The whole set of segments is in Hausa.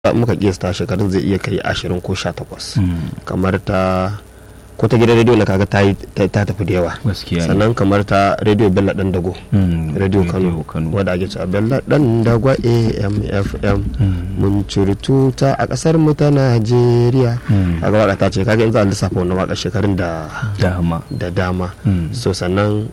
muka kiyasta shekarun zai iya kai ashirin ko sha takwas kamar ta ko ta gidan rediyo na kaga ta yi ta tafi da yawa gaskiya ne sannan kamar ta rediyo bello dan dago Mm, rediyo kano Kano wadda ake cewa bello dan dagwa amfm mun ciri tuta a kasar mu ta najeriya Mm. kaga waka ta ce kaga in za a lissafa wannan waka shekarun da dama da dama Mm. so sannan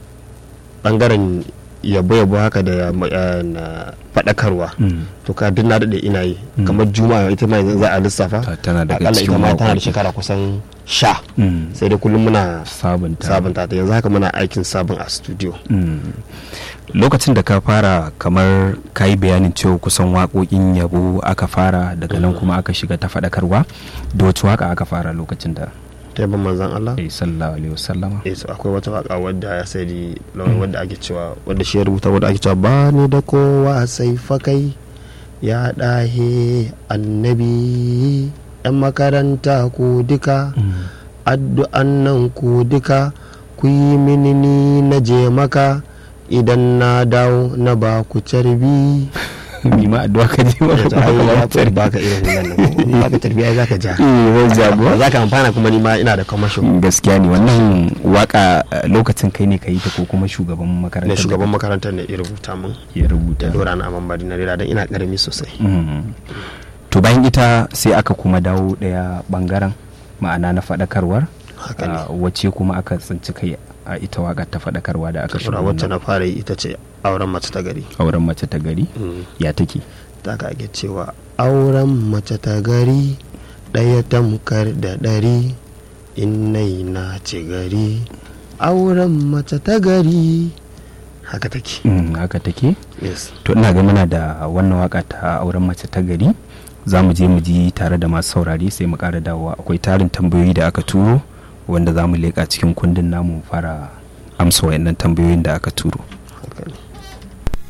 bangaren yabo-yabo haka da ya- eh, na faɗakarwa Mm. to ka duk na daɗe ina yi kamar juma'a ita ma yanzu za a lissafa Ta- tana daga akalla ita cikin ma tana da waƙoƙi. shekara kusan sha Mm. sai dai kullum muna sabunta sabunta ta yanzu haka muna aikin sabon a studio Mm. lokacin da ka fara kamar ka yi bayanin cewa kusan waƙoƙin yabo aka fara daga nan kuma aka shiga ta faɗakarwa da wacce waƙa aka fara lokacin da ta yaban manzan Allah ya sallallahu alaihi wasallama eh so akwai wata waka wadda ya sai di lawan wadda ake cewa wadda shi ya rubuta wadda ake cewa ba ni da kowa sai fakai ya ɗahe annabi yan makaranta ku duka addu'an nan ku duka ku yi mini ni na je maka idan na dawo na ba ku carbi ni ma addu'a ka ji ba Ya ce, ai, ya fi ba baka irin wannan nan ko in baka carbi ai zaka ja zan jago za ka amfana kuma ni ma ina da kamashin gaskiya ne wannan waka eh, lokacin kai ne ka yi ta ko kuma shugaban na makarantar da shugaban makarantar ne ya rubuta min ya rubuta da dora na amman bari na rera don ina karami sosai Mm. to bayan ita sai aka kuma dawo daya bangaren ma'ana na faɗakarwar haka ne ah, wacce kuma aka tsinci kai a ita wakar ta faɗakarwa da aka shiga shura wacce wannan na fara yi ita ce auren mace ta gari auren mace ta gari Mm. ya take ta ka ake cewa auren mace ta gari ɗaya tamkar da ɗari innai na ci gari auren mace ta gari haka take Mm, haka take yes to ina ga muna da wannan waka ta auren mace ta gari za mu je mu ji tare da masu saurari sai mu ƙara dawowa akwai tarin tambayoyi da aka turo wanda za mu leƙa cikin kundin namu mu fara amsa wayannan tambayoyin da aka turo